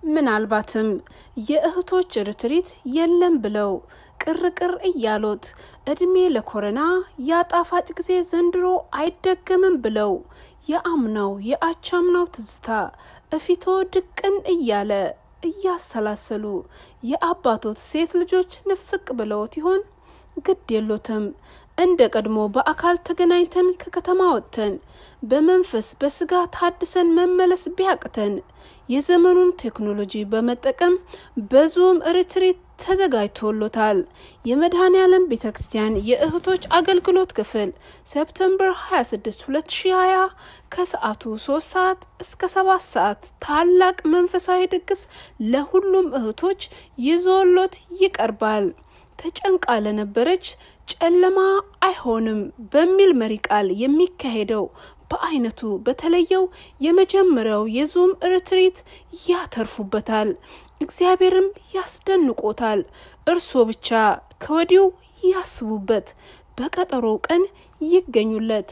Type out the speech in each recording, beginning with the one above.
ምናልባትም የእህቶች ርትሪት የለም ብለው ቅርቅር እያሎት እድሜ ለኮረና ያጣፋጭ ጊዜ ዘንድሮ አይደገምም ብለው የአምናው የአቻምናው ትዝታ እፊቶ ድቅን እያለ እያሰላሰሉ የአባቶት ሴት ልጆች ንፍቅ ብለውት ይሆን? ግድ የሎትም። እንደ ቀድሞ በአካል ተገናኝተን ከከተማ ወጥተን በመንፈስ በስጋ ታድሰን መመለስ ቢያቅተን የዘመኑን ቴክኖሎጂ በመጠቀም በዙም ሪትሪት ተዘጋጅቶሎታል። የመድኃኔ ዓለም ቤተ ክርስቲያን የእህቶች አገልግሎት ክፍል ሴፕተምበር 26 2020 ከሰዓቱ 3 ሰዓት እስከ 7 ሰዓት ታላቅ መንፈሳዊ ድግስ ለሁሉም እህቶች ይዞሎት ይቀርባል። ተጨንቃ ለነበረች ጨለማ አይሆንም በሚል መሪ ቃል የሚካሄደው በአይነቱ በተለየው የመጀመሪያው የዙም ርትሪት ያተርፉበታል፣ እግዚአብሔርም ያስደንቆታል። እርስዎ ብቻ ከወዲሁ ያስቡበት፣ በቀጠሮው ቀን ይገኙለት።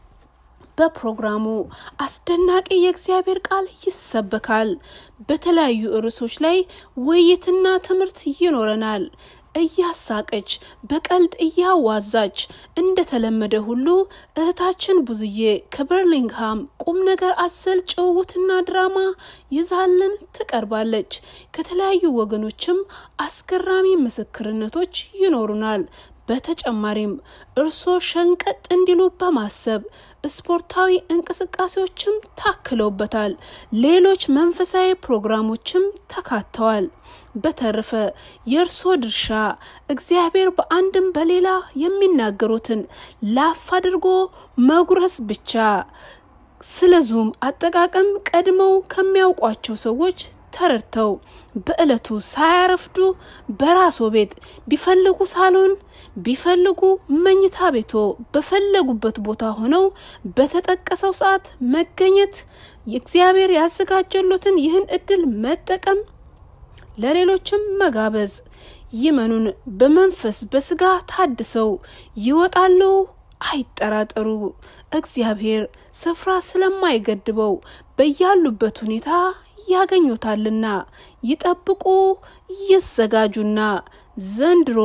በፕሮግራሙ አስደናቂ የእግዚአብሔር ቃል ይሰበካል። በተለያዩ ርዕሶች ላይ ውይይትና ትምህርት ይኖረናል። እያሳቀች በቀልድ እያዋዛች እንደተለመደ ሁሉ እህታችን ብዙዬ ከበርሊንግሃም ቁም ነገር አዘል ጭውውትና ድራማ ይዛልን ትቀርባለች። ከተለያዩ ወገኖችም አስገራሚ ምስክርነቶች ይኖሩናል። በተጨማሪም እርስዎ ሸንቀጥ እንዲሉ በማሰብ ስፖርታዊ እንቅስቃሴዎችም ታክለውበታል። ሌሎች መንፈሳዊ ፕሮግራሞችም ተካተዋል። በተረፈ የእርስዎ ድርሻ እግዚአብሔር በአንድም በሌላ የሚናገሩትን ላፍ አድርጎ መጉረስ ብቻ። ስለ ዙም አጠቃቀም ቀድመው ከሚያውቋቸው ሰዎች ተረድተው በዕለቱ ሳያረፍዱ በራስዎ ቤት ቢፈልጉ ሳሎን ቢፈልጉ መኝታ ቤቶ በፈለጉበት ቦታ ሆነው በተጠቀሰው ሰዓት መገኘት የእግዚአብሔር ያዘጋጀሎትን ይህን እድል መጠቀም ለሌሎችም መጋበዝ። ይመኑን፣ በመንፈስ በስጋ ታድሰው ይወጣሉ። አይጠራጠሩ። እግዚአብሔር ስፍራ ስለማይገድበው በያሉበት ሁኔታ ያገኙታልና ይጠብቁ፣ ይዘጋጁና ዘንድሮ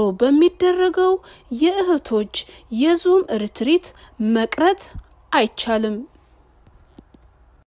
በሚደረገው የእህቶች የዙም ርትሪት መቅረት አይቻልም።